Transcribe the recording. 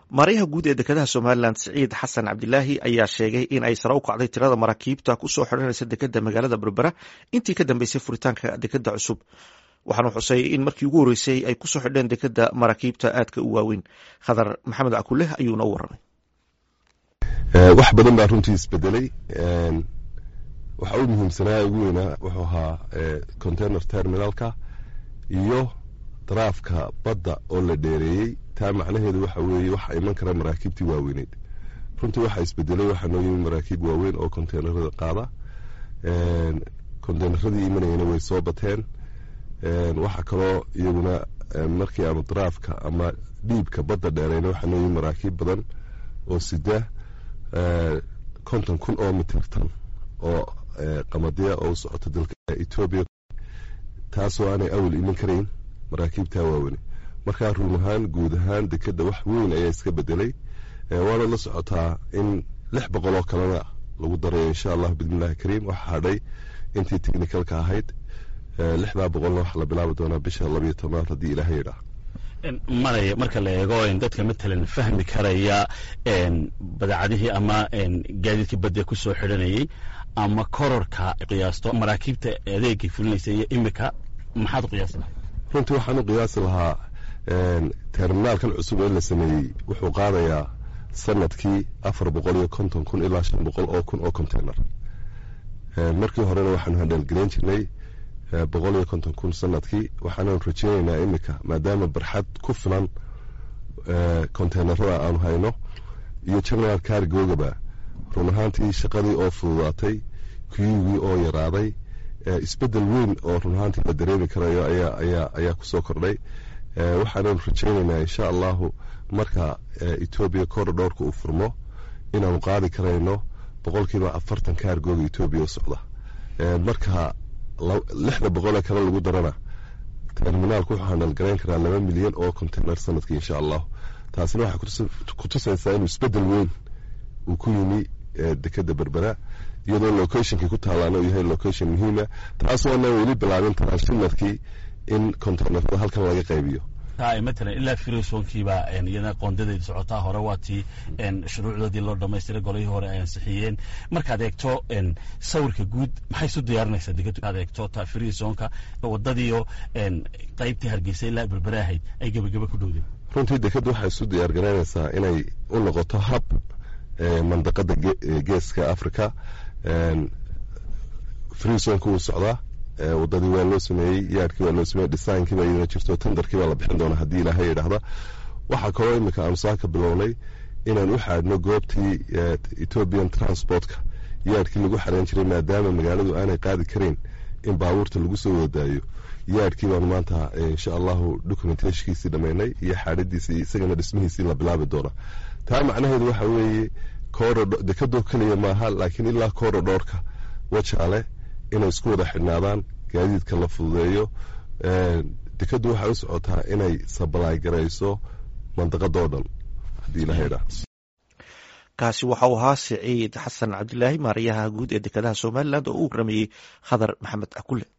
maarayaha guud ee dekedaha somalilan siciid xasan cabdilaahi ayaa sheegay in ay sare u kacday tirada maraakiibta kusoo xidhanaysa dekeda magaalada berbera intii ka dambeysay furitaanka dekeda cusub waxaanu xusay in markii ugu horreysay ay kusoo xidheen dekeda maraakiibta aadka u waaweyn khadar maxamed cakuleh ayuuna u waramay wax badan baa runtii isbedelay waxa u muhiimsanaa ugu weynaa wuxuu ahaa container terminalka iyo daraafka badda oo la dheereeyey taa macnaheedu waxa weeye waxa iman kara maraakiibtii waaweyneyd runtii waxaa isbedelay waxaa noo yimi maraakiib waaweyn oo konteynerada qaada konteyneradii imanayana way soo bateen waxaa kaloo iyaguna markii aanu daraafka ama dhiibka badda dheereyna waxaa noo yimi maraakiib badan oo sida konton kun oo mitirtan oo qamadiya oo u socota dalka etoobiya taasoo aanay awal iman karayn maraakiibtaa waaweyne markaa run ahaan guud ahaan dekeda wax weyn ayaa iska bedelay waana la socotaa in lix boqol oo kalena lagu darayo insha allah bismillahi kariim waxaa hadhay intii technicalka ahayd lixdaa boqolna waxaa la bilaabi doonaa bisha labayo tobnaad haddii ilaahay yidhaah maraya marka la eego dadka matalan fahmi karaya badeecadihii ama gaadiidkii badda kusoo xidhanayey ama kororka qiyaasto maraakiibta adeegay fulinaysa iyo imika maxaad u qiyaasi lahaa runtii waxaan u qiyaasi lahaa terminaalkan cusub ee la sameeyey wuxuu qaadayaa sanadkii afar boqol iyo konton kun ilaa shan boqol oo kun oo container markii horena waxaanu handheelgelayn jirnay boqol iyo konton kun sanadkii waxaanu rajeyneynaa imika maadaama barxad ku filan conteynerada aanu hayno iyo general cargogaba run ahaantii shaqadii oo fududaatay kuyugii oo yaraaday isbedel weyn oo run ahaantii la dareemi karayo ayaa kusoo kordhay waxaananu rajeyneynaa insha allahu marka etoobiya korodhowrka uu furmo inaanu qaadi karayno boqolkiiba afartan kaargooga etoobiya u socda marka lixda boqolee kale lagu darana terminaalku wuxuu handalgarayn karaa laba milyan oo container sanadkii insha allahu taasina waxay kutusaysaa inuu isbedel weyn uu ku yimi dekeda berbera iyadoo locationkii ku taalaana uu yahay location muhiima taas waana weli bilaabin transhimarkii in conteynerada halkan laga qaybiyo matalan ilaa firisonkiiba iyadana qoondadeedi socotaa hore waa tii shuruucdoodii loo dhamaystiray golihii hore ay ansixiyeen markaad eegto sawirka guud maxay isu diyaarinaysaa dekad eegto ta firisonka wadadiio qaybtii hargeysa ilaa berbere ahayd ay gebagebe ku dhowdeen runtii dekadda waxay isu diyaar garaynaysaa inay u noqoto hab mandaqada geeska africa firisonka wuu socdaa wadadii waa loo sameeyey yaadhkii waa loo sameeyey dhisaankiiba iyadana jirto tendarkii baa la bixin doona haddii ilaahay yidhaahda waxaa kaloo imika aanu saaka bilownay inaan u xaadhno goobtii ethoobian transportka yaadhkii lagu xareyn jiray maadaama magaaladu aanay qaadi karayn in baabuurta lagu soo wadaayo yaadhkii baanu maanta insha allahu documentationkiisii dhammaynay iyo xaadhadiisii isagana dhismihiisii la bilaabi doona taa macnaheedu waxa weeye dekadoo keliya maaha laakiin ilaa korodhoorka wajaale inay isku wada xidhnaadaan gaadiidka la fududeeyo dekaddu waxay u socotaa inay sabalaay garayso mandaqadoo dhan haddii ilaha idhaa kaasi waxa uu ahaa siciid xasan cabdilaahi maarayaha guud ee dekedaha somalilan oo u waramayey khadar maxamed akule